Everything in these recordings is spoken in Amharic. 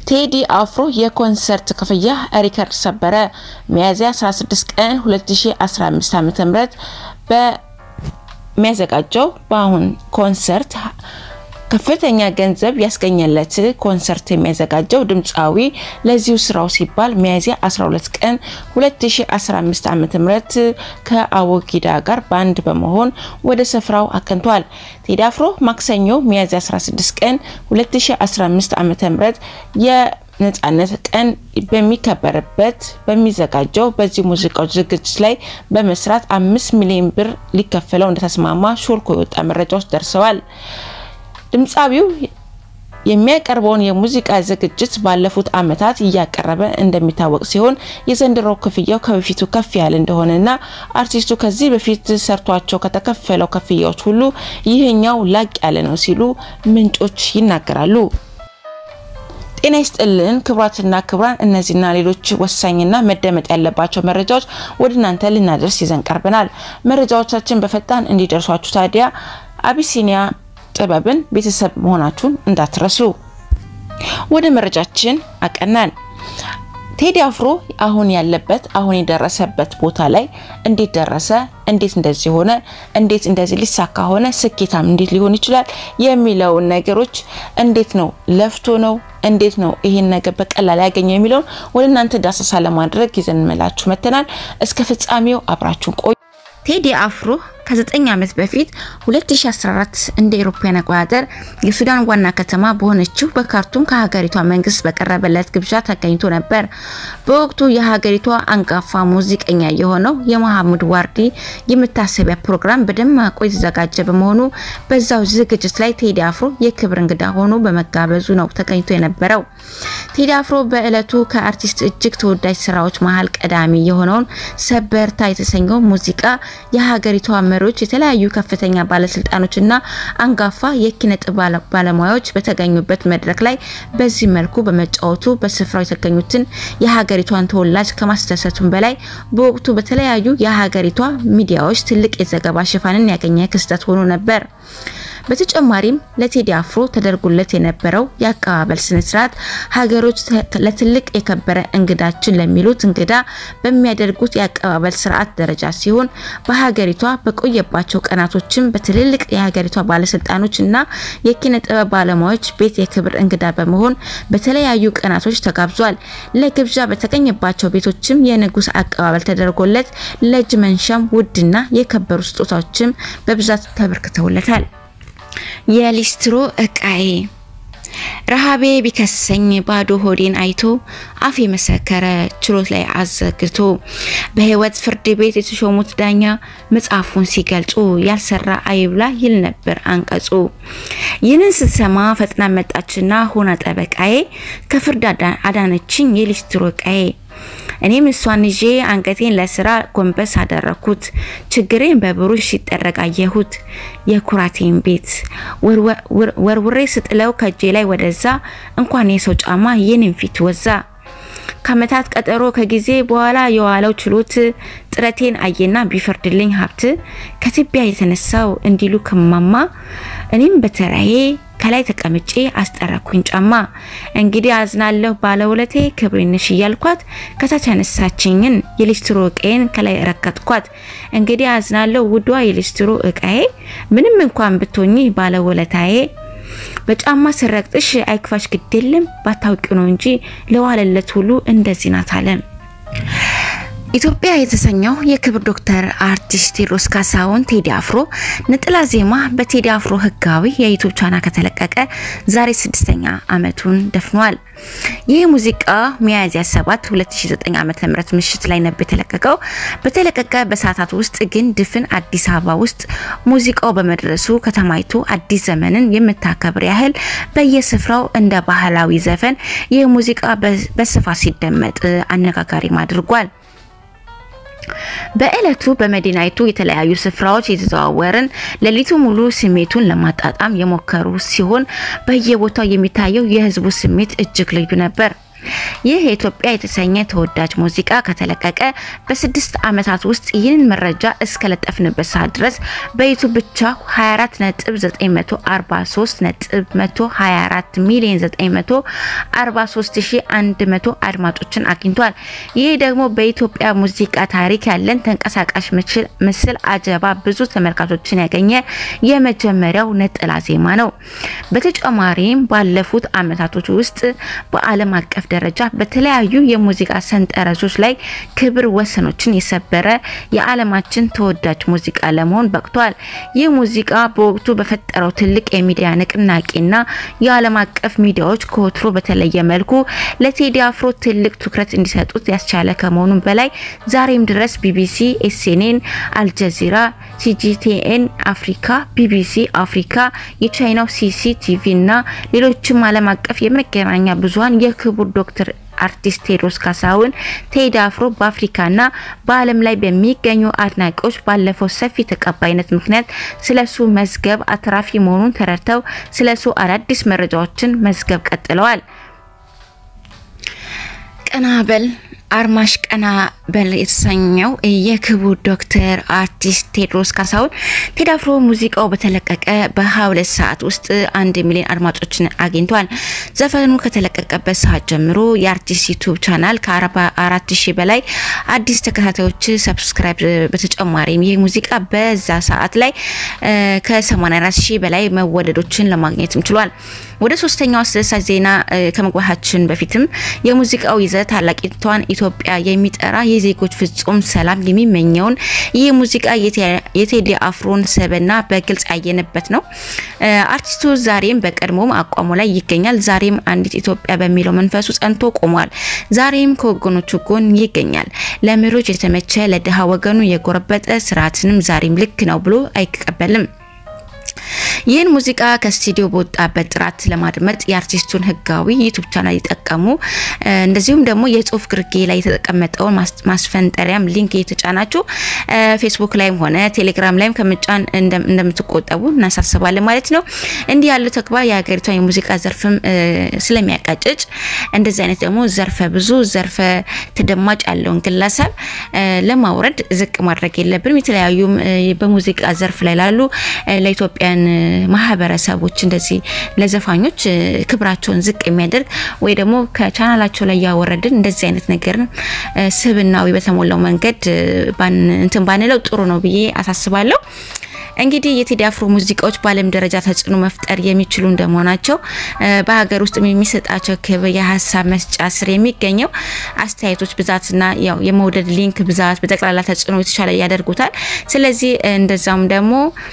ቴዲ አፍሮ የኮንሰርት ክፍያ ሪከርድ ሰበረ። ሚያዝያ 16 ቀን 2015 ዓ.ም በሚያዘጋጀው በአሁን ኮንሰርት ከፍተኛ ገንዘብ ያስገኘለት ኮንሰርት የሚያዘጋጀው ድምፃዊ ለዚሁ ስራው ሲባል ሚያዝያ 12 ቀን 2015 ዓ.ም ከአቦጊዳ ጋር ባንድ በመሆን ወደ ስፍራው አቅንቷል። ቴዲ አፍሮ ማክሰኞ ሚያዝያ 16 ቀን 2015 ዓ.ም የነጻነት ቀን በሚከበርበት በሚዘጋጀው በዚህ ሙዚቃዎች ዝግጅት ላይ በመስራት አምስት ሚሊዮን ብር ሊከፈለው እንደተስማማ ሾልኮ የወጣ መረጃዎች ደርሰዋል። ድምፃዊው የሚያቀርበውን የሙዚቃ ዝግጅት ባለፉት ዓመታት እያቀረበ እንደሚታወቅ ሲሆን የዘንድሮው ክፍያው ከበፊቱ ከፍ ያለ እንደሆነና አርቲስቱ ከዚህ በፊት ሰርቷቸው ከተከፈለው ክፍያዎች ሁሉ ይህኛው ላቅ ያለ ነው ሲሉ ምንጮች ይናገራሉ። ጤና ይስጥልን ክቡራትና ክቡራን፣ እነዚህና ሌሎች ወሳኝና መደመጥ ያለባቸው መረጃዎች ወደ እናንተ ልናደርስ ይዘን ቀርበናል። መረጃዎቻችን በፈጣን እንዲደርሷችሁ ታዲያ አቢሲኒያ ጥበብን ቤተሰብ መሆናችሁን እንዳትረሱ። ወደ መረጃችን አቀናን። ቴዲ አፍሮ አሁን ያለበት አሁን የደረሰበት ቦታ ላይ እንዴት ደረሰ? እንዴት እንደዚህ ሆነ? እንዴት እንደዚህ ሊሳካ ሆነ? ስኬታም እንዴት ሊሆን ይችላል? የሚለውን ነገሮች እንዴት ነው ለፍቶ ነው እንዴት ነው ይሄን ነገር በቀላል ያገኘው የሚለውን ወደ እናንተ ዳሰሳ ለማድረግ ይዘን መላችሁ መተናል። እስከ ፍጻሜው አብራችሁን ቆዩ። ቴዲ አፍሮ ከ9 ዓመት በፊት 2014 እንደ አውሮፓውያን አቆጣጠር የሱዳን ዋና ከተማ በሆነችው በካርቱም ከሀገሪቷ መንግስት በቀረበለት ግብዣ ተገኝቶ ነበር። በወቅቱ የሀገሪቷ አንጋፋ ሙዚቀኛ የሆነው የመሐሙድ ዋርዲ የመታሰቢያ ፕሮግራም በደማቁ የተዘጋጀ በመሆኑ በዛው ዝግጅት ላይ ቴዲ አፍሮ የክብር እንግዳ ሆኖ በመጋበዙ ነው ተገኝቶ የነበረው። ቴዲ አፍሮ በእለቱ ከአርቲስት እጅግ ተወዳጅ ስራዎች መሀል ቀዳሚ የሆነውን ሰበርታ የተሰኘው ሙዚቃ የሀገሪቷ መሪዎች የተለያዩ ከፍተኛ ባለስልጣኖችና አንጋፋ የኪነ ጥበብ ባለሙያዎች በተገኙበት መድረክ ላይ በዚህ መልኩ በመጫወቱ በስፍራው የተገኙትን የሀገሪቷን ተወላጅ ከማስደሰቱም በላይ በወቅቱ በተለያዩ የሀገሪቷ ሚዲያዎች ትልቅ የዘገባ ሽፋንን ያገኘ ክስተት ሆኖ ነበር። በተጨማሪም ለቴዲ አፍሮ ተደርጎለት የነበረው የአቀባበል ስነስርዓት ሀገሮች ለትልቅ የከበረ እንግዳችን ለሚሉት እንግዳ በሚያደርጉት የአቀባበል ስርዓት ደረጃ ሲሆን በሀገሪቷ በቆየባቸው ቀናቶችም በትልልቅ የሀገሪቷ ባለስልጣኖች እና የኪነ ጥበብ ባለሙያዎች ቤት የክብር እንግዳ በመሆን በተለያዩ ቀናቶች ተጋብዟል። ለግብዣ በተገኘባቸው ቤቶችም የንጉስ አቀባበል ተደርጎለት ለእጅ መንሻም ውድና የከበሩ ስጦታዎችም በብዛት ተበርክተውለታል። የሊስትሮ እቃዬ ረሃቤ ቢከሰኝ ባዶ ሆዴን አይቶ አፍ የመሰከረ ችሎት ላይ አዘግቶ በህይወት ፍርድ ቤት የተሾሙት ዳኛ መጽሐፉን ሲገልጹ ያልሰራ አይብላ ይል ነበር አንቀጹ። ይህንን ስትሰማ ፈጥና መጣችና ሆና ጠበቃዬ ከፍርድ አዳነችኝ የሊስትሮ እቃዬ። እኔም እሷን ይዤ አንገቴን ለስራ ጎንበስ አደረኩት። ችግሬን በብሩሽ ሲጠረግ አየሁት። የኩራቴን ቤት ወርውሬ ስጥለው ከእጄ ላይ ወደዛ እንኳን የሰው ጫማ የኔን ፊት ወዛ። ከአመታት ቀጠሮ ከጊዜ በኋላ የዋለው ችሎት ጥረቴን አየና ቢፈርድልኝ ሀብት ከትቢያ የተነሳው እንዲሉ ከማማ እኔም በተራዬ ከላይ ተቀምጬ አስጠረኩኝ ጫማ። እንግዲህ አዝናለሁ ባለውለቴ ክብሬንሽ እያልኳት ከታች ያነሳችኝን የሊስትሮ እቃዬን ከላይ ረከጥኳት። እንግዲህ አዝናለሁ ውዷ የሊስትሮ እቃዬ ምንም እንኳን ብትሆኚ ባለውለታዬ በጫማ ስረግጥሽ አይክፋሽ ግድ የለም ባታውቂው ነው እንጂ ለዋለለት ሁሉ እንደዚህ ናት አለም። ኢትዮጵያ የተሰኘው የክብር ዶክተር አርቲስት ቴዎድሮስ ካሳሁን ቴዲ አፍሮ ነጠላ ዜማ በቴዲ አፍሮ ህጋዊ የዩቱብ ቻናል ከተለቀቀ ዛሬ ስድስተኛ ዓመቱን ደፍኗል። ይህ ሙዚቃ ሚያዝያ 7 2009 ዓ.ም ምሽት ላይ ነበር የተለቀቀው። በተለቀቀ በሰዓታት ውስጥ ግን ድፍን አዲስ አበባ ውስጥ ሙዚቃው በመድረሱ ከተማይቱ አዲስ ዘመንን የምታከብር ያህል በየስፍራው እንደ ባህላዊ ዘፈን ይህ ሙዚቃ በስፋት ሲደመጥ አነጋጋሪም አድርጓል። በእለቱ በመዲናይቱ የተለያዩ ስፍራዎች የተዘዋወርን ሌሊቱ ሙሉ ስሜቱን ለማጣጣም የሞከሩ ሲሆን በየቦታው የሚታየው የህዝቡ ስሜት እጅግ ልዩ ነበር። ይህ የኢትዮጵያ የተሰኘ ተወዳጅ ሙዚቃ ከተለቀቀ በስድስት ዓመታት ውስጥ ይህንን መረጃ እስከለጠፍንበት ሰዓት ድረስ በዩቱብ ብቻ 24.943.124 ሚሊዮን 943100 አድማጮችን አግኝቷል። ይህ ደግሞ በኢትዮጵያ ሙዚቃ ታሪክ ያለን ተንቀሳቃሽ ምስል አጀባ ብዙ ተመልካቾችን ያገኘ የመጀመሪያው ነጠላ ዜማ ነው። በተጨማሪም ባለፉት ዓመታቶች ውስጥ በዓለም አቀፍ ደረጃ በተለያዩ የሙዚቃ ሰንጠረዦች ላይ ክብር ወሰኖችን የሰበረ የዓለማችን ተወዳጅ ሙዚቃ ለመሆን በቅቷል። ይህ ሙዚቃ በወቅቱ በፈጠረው ትልቅ የሚዲያ ንቅናቄና የዓለም አቀፍ ሚዲያዎች ከወትሮ በተለየ መልኩ ለቴዲ አፍሮ ትልቅ ትኩረት እንዲሰጡት ያስቻለ ከመሆኑም በላይ ዛሬም ድረስ ቢቢሲ፣ ኤስኤንኤን፣ አልጀዚራ፣ ሲጂቲኤን አፍሪካ፣ ቢቢሲ አፍሪካ፣ የቻይናው ሲሲቲቪ እና ሌሎችም ዓለም አቀፍ የመገናኛ ብዙኃን የክቡር ዶክተር አርቲስት ቴዎድሮስ ካሳሁን ቴዲ አፍሮ በአፍሪካና በዓለም ላይ በሚገኙ አድናቂዎች ባለፈው ሰፊ ተቀባይነት ምክንያት ስለሱ መዝገብ አትራፊ መሆኑን ተረድተው ስለሱ አዳዲስ መረጃዎችን መዝገብ ቀጥለዋል። ቀና በል አርማሽ ቀና በል የተሰኘው የክቡር ዶክተር አርቲስት ቴዎድሮስ ካሳሁን ቴዲ አፍሮ ሙዚቃው በተለቀቀ በ22 ሰዓት ውስጥ አንድ ሚሊዮን አድማጮችን አግኝቷል። ዘፈኑ ከተለቀቀበት ሰዓት ጀምሮ የአርቲስት ዩቱብ ቻናል ከ44 ሺህ በላይ አዲስ ተከታታዮች ሰብስክራይብ፣ በተጨማሪም ይህ ሙዚቃ በዛ ሰዓት ላይ ከ84 ሺህ በላይ መወደዶችን ለማግኘትም ችሏል። ወደ ሶስተኛው አስደሳች ዜና ከመግባታችን በፊትም የሙዚቃው ይዘት ታላቂቷን ኢትዮጵያ የሚጠራ የዜጎች ፍጹም ሰላም የሚመኘውን ይህ ሙዚቃ የቴዲ አፍሮን ሰብዕና በግልጽ ያየንበት ነው። አርቲስቱ ዛሬም በቀድሞም አቋሙ ላይ ይገኛል። ዛሬም አንዲት ኢትዮጵያ በሚለው መንፈሱ ጸንቶ ቆሟል። ዛሬም ከወገኖቹ ጎን ይገኛል። ለመሪዎች የተመቸ ለድሃ ወገኑ የጎረበጠ ስርዓትንም ዛሬም ልክ ነው ብሎ አይቀበልም። ይህን ሙዚቃ ከስቱዲዮ በወጣበት ጥራት ለማድመጥ የአርቲስቱን ህጋዊ ዩቱብ ቻናል ይጠቀሙ። እንደዚሁም ደግሞ የጽሁፍ ግርጌ ላይ የተቀመጠውን ማስፈንጠሪያም ሊንክ እየተጫናችሁ ፌስቡክ ላይም ሆነ ቴሌግራም ላይም ከምጫን እንደምትቆጠቡ እናሳስባለን ማለት ነው። እንዲህ ያለው ተግባር የሀገሪቷን የሙዚቃ ዘርፍም ስለሚያቀጭጭ እንደዚህ አይነት ደግሞ ዘርፈ ብዙ ዘርፈ ተደማጭ ያለውን ግለሰብ ለማውረድ ዝቅ ማድረግ የለብንም። የተለያዩ በሙዚቃ ዘርፍ ላይ ላሉ ለኢትዮጵያ ማህበረሰቦች እንደዚህ ለዘፋኞች ክብራቸውን ዝቅ የሚያደርግ ወይ ደግሞ ከቻናላቸው ላይ ያወረድን እንደዚህ አይነት ነገር ስብናዊ በተሞላው መንገድ እንትን ባንለው ጥሩ ነው ብዬ አሳስባለሁ። እንግዲህ የቴዲ አፍሮ ሙዚቃዎች በዓለም ደረጃ ተጽዕኖ መፍጠር የሚችሉ እንደመሆናቸው በሀገር ውስጥ የሚሰጣቸው ክብር የሀሳብ መስጫ ስር የሚገኘው አስተያየቶች ብዛትና ያው የመውደድ ሊንክ ብዛት በጠቅላላ ተጽዕኖ የተሻለ ያደርጉታል። ስለዚህ እንደዛም ደግሞ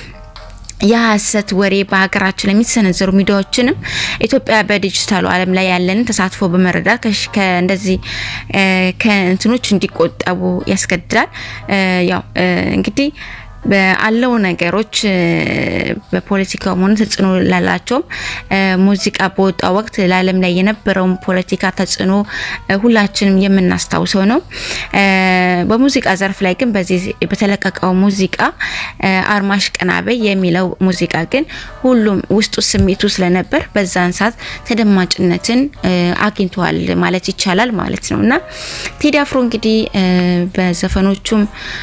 የሀሰት ወሬ በሀገራችን የሚሰነዘሩ ሚዲያዎችንም ኢትዮጵያ በዲጂታሉ ዓለም ላይ ያለንን ተሳትፎ በመረዳት ከእንደዚህ ከእንትኖች እንዲቆጠቡ ያስገድዳል። ያው እንግዲህ ባለው ነገሮች በፖለቲካው ሆነ ተጽዕኖ ላላቸውም ሙዚቃ በወጣ ወቅት ለዓለም ላይ የነበረውን ፖለቲካ ተጽዕኖ ሁላችንም የምናስታውሰው ነው። በሙዚቃ ዘርፍ ላይ ግን በዚህ በተለቀቀው ሙዚቃ አርማሽ ቀናበይ የሚለው ሙዚቃ ግን ሁሉም ውስጡ ስሜቱ ስለነበር በዛን ሰዓት ተደማጭነትን አግኝተዋል ማለት ይቻላል ማለት ነው እና ቴዲ አፍሮ እንግዲህ በዘፈኖቹም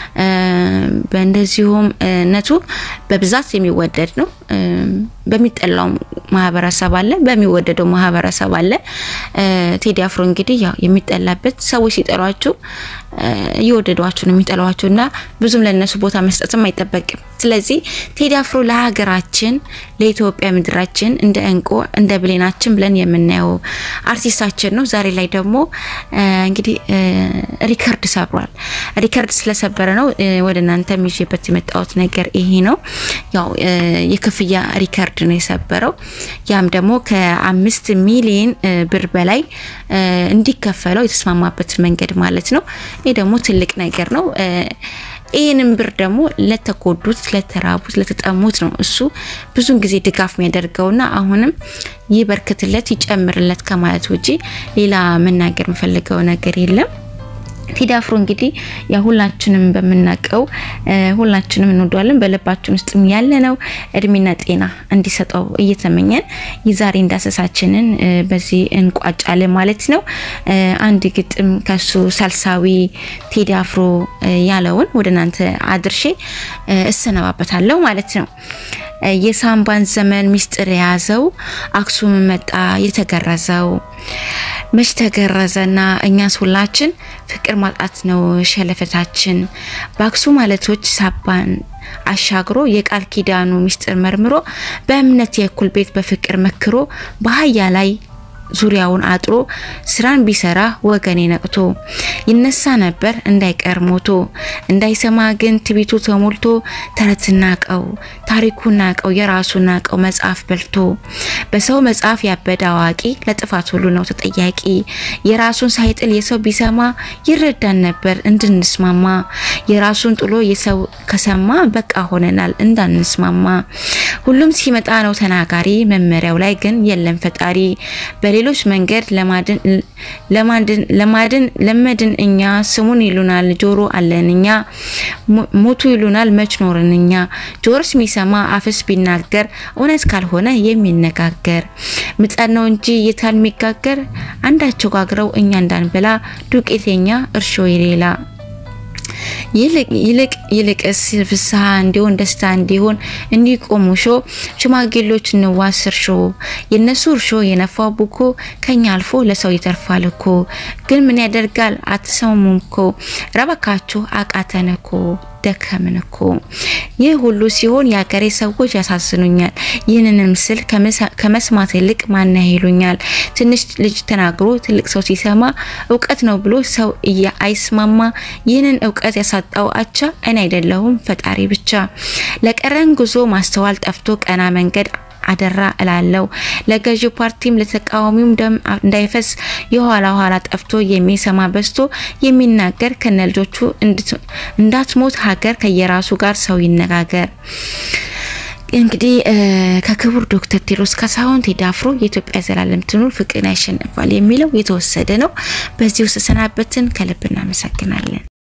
በእንደዚሁ ነቱ በብዛት የሚወደድ ነው። በሚጠላው ማህበረሰብ አለ፣ በሚወደደው ማህበረሰብ አለ። ቴዲ አፍሮ እንግዲህ ያው የሚጠላበት ሰዎች ሲጠሏችሁ እየወደዷችሁ ነው የሚጠሏችሁ እና ብዙም ለነሱ ቦታ መስጠትም አይጠበቅም። ስለዚህ ቴዲ አፍሮ ለሀገራችን ለኢትዮጵያ ምድራችን እንደ እንቁ እንደ ብሌናችን ብለን የምናየው አርቲስታችን ነው። ዛሬ ላይ ደግሞ እንግዲህ ሪከርድ ሰብሯል። ሪከርድ ስለሰበረ ነው ወደ እናንተ ይዤበት የመጣሁት ነገር ይሄ ነው። ያው የክፍያ ሪከርድ ነው የሰበረው። ያም ደግሞ ከአምስት ሚሊዮን ብር በላይ እንዲከፈለው የተስማማበት መንገድ ማለት ነው። ይህ ደግሞ ትልቅ ነገር ነው። ይህንን ብር ደግሞ ለተጎዱት፣ ለተራቡት፣ ለተጠሙት ነው እሱ ብዙን ጊዜ ድጋፍ የሚያደርገውና አሁንም ይበርክትለት ይጨምርለት ከማለት ውጪ ሌላ መናገር የምፈልገው ነገር የለም። ቴዲ አፍሮ እንግዲህ ያ ሁላችንም በምናውቀው ሁላችንም እንወደዋለን በልባችን ውስጥም ያለ ነው። እድሜና ጤና እንዲሰጠው እየተመኘን የዛሬ እንዳሰሳችንን በዚህ እንቋጫለን ማለት ነው። አንድ ግጥም ከሱ ሳልሳዊ ቴዲ አፍሮ ያለውን ወደ እናንተ አድርሼ እሰነባበታለሁ ማለት ነው። የሳምባን ዘመን ሚስጥር የያዘው አክሱም መጣ የተገረዘው መች ተገረዘና እኛስ ሁላችን ፍቅር ማጣት ነው ሸለፈታችን። በአክሱም ማለቶች ሳባን አሻግሮ የቃል ኪዳኑ ሚስጥር መርምሮ በእምነት የእኩል ቤት በፍቅር መክሮ በአህያ ላይ ዙሪያውን አጥሮ ስራን ቢሰራ ወገኔ ነቅቶ ይነሳ ነበር እንዳይቀር ሞቶ እንዳይሰማ ግን ትቢቱ ተሞልቶ ተረት ናቀው ታሪኩ ናቀው የራሱ ናቀው መጽሐፍ በልቶ በሰው መጽሐፍ ያበደ አዋቂ ለጥፋት ሁሉ ነው ተጠያቂ የራሱን ሳይጥል የሰው ቢሰማ ይረዳን ነበር እንድንስማማ የራሱን ጥሎ የሰው ከሰማ በቃ ሆነናል እንዳንስማማ ሁሉም ሲመጣ ነው ተናጋሪ መመሪያው ላይ ግን የለም ፈጣሪ በሌሎች መንገድ ለማድን ለመድን እኛ ስሙን ይሉናል ጆሮ አለን እኛ ሞቱ ይሉናል መች ኖርን እኛ ጆሮስ የሚሰማ አፍስ ቢናገር እውነት ካልሆነ የሚነጋገር ምጣድ ነው እንጂ የታል የሚጋገር አንዳቸው ጋግረው እኛ እንዳንበላ ዱቄተኛ እርሾ የሌላ ይልቅ ይልቅስ ፍስሐ እንዲሆን ደስታ እንዲሆን እንዲቆሙ ሾ ሽማግሌዎች እንዋስ እርሾ የነሱ እርሾ የነፋው ቡኮ ከኛ አልፎ ለሰው ይተርፋል እኮ። ግን ምን ያደርጋል አትሰሙም እኮ ረበካችሁ አቃተን እኮ ደከምን እኮ። ይህ ሁሉ ሲሆን የሀገሬ ሰዎች ያሳዝኑኛል። ይህንን ምስል ከመስማት ይልቅ ማን ይሉኛል። ትንሽ ልጅ ተናግሮ ትልቅ ሰው ሲሰማ እውቀት ነው ብሎ ሰው አይስማማ። ይህንን እውቀት ያሳጣው አቻ እኔ አይደለሁም ፈጣሪ ብቻ። ለቀረን ጉዞ ማስተዋል ጠፍቶ ቀና መንገድ አደራ እላለው። ለገዢው ፓርቲም ለተቃዋሚውም ደም እንዳይፈስ የኋላ ኋላ ጠፍቶ የሚሰማ በዝቶ የሚናገር ከነ ልጆቹ እንዳትሞት ሀገር ከየራሱ ጋር ሰው ይነጋገር። እንግዲህ ከክቡር ዶክተር ቴዎድሮስ ካሳሁን ቴዲ አፍሮ የኢትዮጵያ ዘላለም ትኑር ፍቅርን ያሸንፋል የሚለው የተወሰደ ነው። በዚህ ውስጥ ሰናበትን። ከልብ እናመሰግናለን።